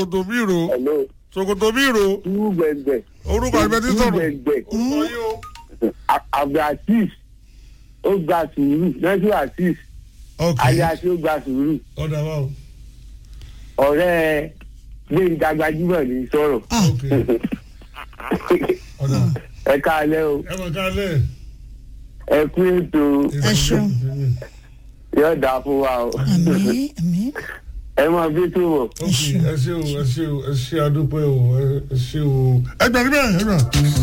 ṣòkòtò bírò hello ṣòkòtò bírò tú gbẹ̀gbẹ̀ orúkọ àgbẹ̀ tí tú sọ̀rọ̀ gbẹ̀gbẹ̀ orúkọ yìí o. abdulaziz ó gba sùúrù nẹ́tù aziz ok alias ó gba sùúrù ọ̀dà wa o. ọ̀rẹ́ gbẹ̀ngà gbajúmọ̀ ní sọ̀rọ̀ Ah, ok ọ̀dà ẹ káalẹ́ o ẹ mọ̀ ká lẹ̀. ẹ kú ètò Ẹ ṣeun. yóò dáa fún wa o àmì àmì ẹ máa bí tó wọ̀. ok ẹ ṣe o ẹ ṣe o ẹ ṣe adúpẹ́ o ẹ ṣe o. ẹgbẹ̀rún bẹ́ẹ̀ ẹgbẹ̀rún.